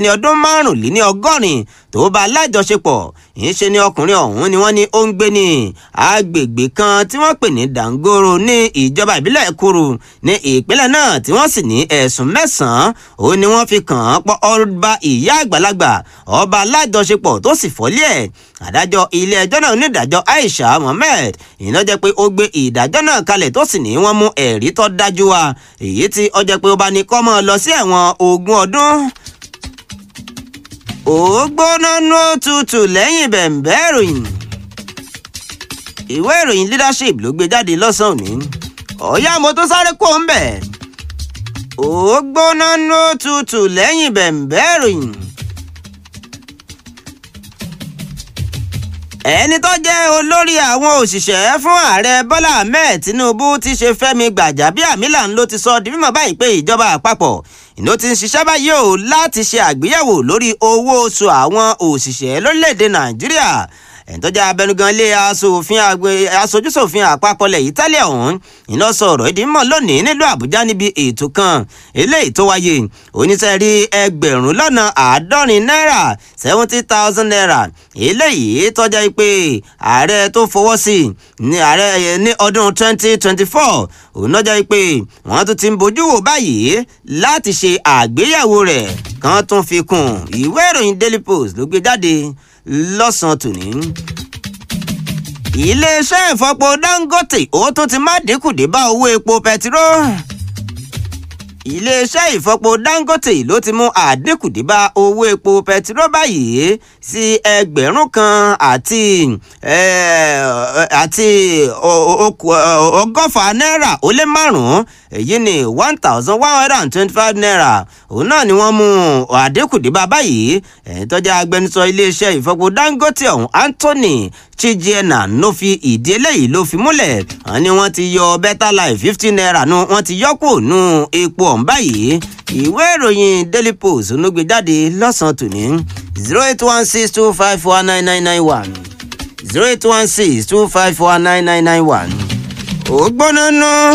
ní ọdún márùnléní ọgọ́rin tó bá lájọṣepọ̀ ìṣe ni ọkùnrin ọ̀hún ni wọ́n ní ó ń gbé ní agbègbè kan tí wọ́n pè ní dàngóró ní ìjọba ìbílẹ̀ kúrú ní ìpínlẹ̀ náà tí wọ́n sì ní ẹ̀sùn mẹ́sàn-án ó ní wọ́n fi kàn án pọ̀ ọba ìyá àgbàlagbà ọba alájọṣepọ̀ tó sì fọ́lé ẹ̀ adájọ́ ilé ẹjọ́ náà onídàájọ́ Aisha Mohammed ìná jẹ́ pé ó gbé ìdájọ́ náà kalẹ̀ tó sì ní wọ́n mú ẹ̀rí tó dájú wa èyí tí ó jẹ́ pé ó bá ní kó máa lọ sí ẹ̀wọ̀n ogún ọdún ó gbóná nú òtútù lẹ́yìn bẹ̀m̀bẹ́ ìròyìn ìwé ìròyìn leadership ló gbé jáde lọ́sàn-án òní ọ̀yá mo tó sáré kó ń bẹ̀ ó gbóná nú òtútù lẹ́yìn bẹ̀m̀bẹ́ ìròyìn. ẹni tó jẹ́ olórí àwọn òṣìṣẹ́ fún ààrẹ bọ́lá ahmed tinubu ti ṣe fẹ́mi gbàjàbíàmílà ló ti sọ di mímọ̀ báyìí pé ìjọba àpapọ̀ ìlú ti ń ṣiṣẹ́ báyìí o láti ṣe àgbéyẹ̀wò lórí owó oṣù àwọn òṣìṣẹ́ lórílẹ̀‐èdè nàìjíríà ẹ̀ńtọ́jà abẹnugan ilé aṣojúṣòfin àpapọ̀ ilẹ̀ Italia ọ̀hún iná sọ̀rọ̀ ìdí mọ̀ lónìí nílùú Àbújá níbi ètò kan eléyìí tó wáyé oníṣẹ́rí ẹgbẹ̀rún lọ́nà àádọ́rin náírà seventy thousand naira eléyìí tọ́jà pé ààrẹ tó fọwọ́ sí ní ààrẹ ní ọdún twenty twenty four òun lọ́jà pé wọ́n tún ti ń bójú wò báyìí láti ṣe àgbéyẹ̀wò rẹ̀ kan tún fi kún ìwé ìròyìn Daily Post ló gbé jáde lọ́sàn-án tòní. iléeṣẹ́ ìfọpo Dangote ó tún ti má dínkù dé bá owó epo pẹtiró. iléeṣẹ́ ìfọpo Dangote ló ti mú àdínkù dé bá owó epo pẹtiró báyìí sí ẹgbẹ̀rún kan àti àti ọgọ́fà náírà ó lé márùn-ún èyí ni one thousand one hundred and twenty-five naira òun náà ni wọ́n mú àdínkù dé bá báyìí ẹ̀yìn tọ́jà agbẹnusọ iléeṣẹ́ ìfọpo Dangote ọ̀hún Anthony Chijiena ló fi ìdí eléyìí ló fi múlẹ̀ wọ́n ní wọ́n ti yọ better life fifty naira nu wọ́n ti yọ kù nù epo ọ̀hún báyìí ìwé ìròyìn Daily Post ló gbé jáde lọ́sàn-án tòní zero eight one six two five four nine nine nine one zero eight one six two five four nine nine nine one ó gbóná ná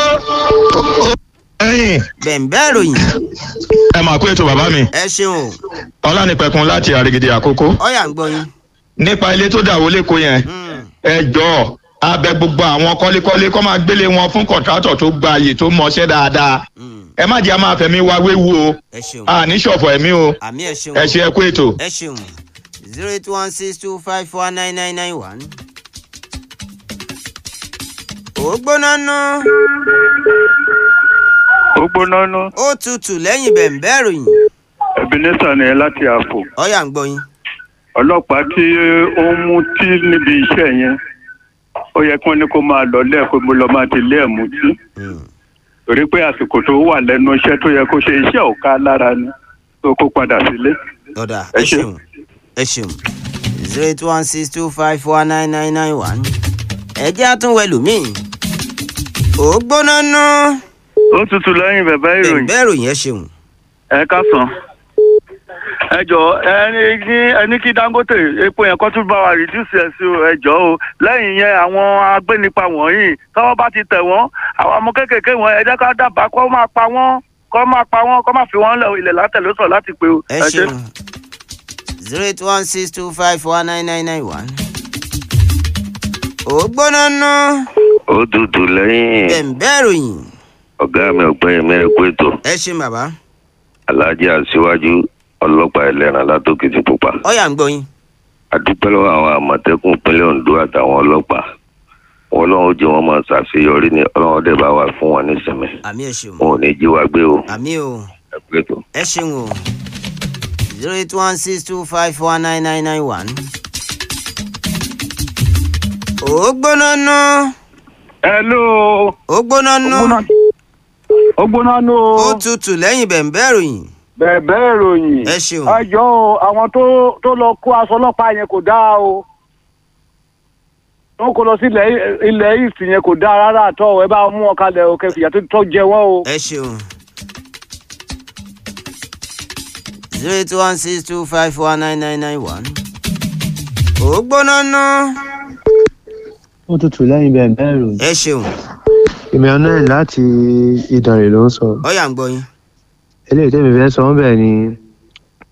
ẹ̀yin bẹ̀ǹbẹ̀ ìròyìn ẹ máa kó ètò bàbá mi ẹ ṣeun ọlánìpẹ̀kun láti àrègèdè àkókò ọ̀yà ń gbọ́ yín. nípa ilé tó dà wọlé kó yẹn ẹ jọ̀ọ́ abẹ gbogbo àwọn kọ́lékọ́lé kọ́ máa gbélé wọn fún kọ̀ǹtrátọ̀ tó gba àyè tó mọṣẹ́ dáadáa ẹ má jẹ́ a máa fẹ̀mí wa wéwu o ẹ ṣeun a ní ṣọ̀fọ̀ ẹ̀mí o àmì ẹ ṣeun ẹ ṣe ẹ kó ètò. ẹ ṣeun zero eight one six two five four nine nine nine one. ó gbóná ná ó gbóná ná ó tutù lẹ́yìn bẹ̀ǹbẹ̀ ìròyìn ebenezer ni ẹ láti àpò ọ̀yà ń gbọ́ yín. ọlọ́pàá tí ó ń mú tí níbi iṣẹ́ yẹn ó yẹ kí wọ́n ní kó máa lọ lẹ́ẹ̀kọ́ mo lọ máa ti lé ẹ̀ mú tí torí pé àsìkò tó wà lẹ́nu iṣẹ́ tó yẹ kó ṣe iṣẹ́ ò ká lára ni tó kó padà sílé. ọ̀dà Ẹ ẹ ṣeun. ṣeun ẹ ṣeun zero eight one six two five four nine nine nine one. ẹ jẹ́ àtúnwẹ̀ lómìn. ó gbóná ná ó tutù lẹ́yìn bẹ̀bẹ̀ bẹ̀ǹbẹ̀ ìròyìn ẹ ṣeun. ẹ káàsán ẹ jọ ẹni ní ẹni kí Dangote epo yẹn kó tún bá wa reduce ẹ sí o, ẹ jọ o lẹ́yìn yẹn àwọn agbénipa wọ̀nyí tọ́wọ́ bá ti tẹ̀ wọ́n àwọn ọmọ kéékèèké wọn ẹ jẹ́ ká dábàá kó máa pa wọ́n kó máa pa wọ́n kó máa fi wọ́n lẹ̀ ilẹ̀ látẹ̀lósọ̀ láti pé o. ẹ ṣeun zero eight one six two five four nine nine nine one. ó gbóná ná ó tutù lẹ́yìn bẹ̀ǹbẹ̀ ìròyìn ọ̀gá mi ọ̀gbẹ́yìn mẹ́rin kó ètò ẹ ṣeun bàbá aláàjì àṣìwájú ọlọ́pàá ẹlẹ́ran látòkìtì pupa ọ̀yà ń gbọ́ yín. àdúpẹ́ lọ́wọ́ àwọn àmọ̀tẹ́kùn ìpínlẹ̀ Ondo àtàwọn ọlọ́pàá wọn lọ́wọ́ jẹ́ wọn máa ṣàṣeyọrí ní ọlọ́wọ́ dẹ̀ bá wà fún wọn nísìnyí àmì ẹ ṣeun wọn ò ní jí wa gbé o àmì o ẹ pé ètò. ẹ ṣeun o zero eight one six two five four nine nine nine one. ó gbóná ná hello ó gbóná ná ó gbóná nù ó tutù lẹ́yìn bẹ̀ǹbẹ̀ ìròyìn bẹ̀bẹ̀ ìròyìn ẹ ṣeun ẹ jọ o àwọn tó tó lọ kó aṣọ ọlọ́pàá yẹn kò dáa o wọn kò lọ sí ilẹ̀ ilẹ̀ east yẹn kò dáa rárá àtọ́ ẹ bá mú wọn kalẹ̀ o kẹfìyà tó tọ́ jẹ wọ́n o. ẹ ṣeun zero eight one six two five four nine nine nine one. ó gbóná ná ó tutù lẹ́yìn bẹ́ẹ̀ bẹ́ẹ̀ rò ẹ ṣeun emmanuel láti ìdànrè ló ń sọ ọ̀yà ń gbọ́ yín. eléyìí tẹ́mi fẹ́ sọ ọ́ bẹ́ẹ̀ ni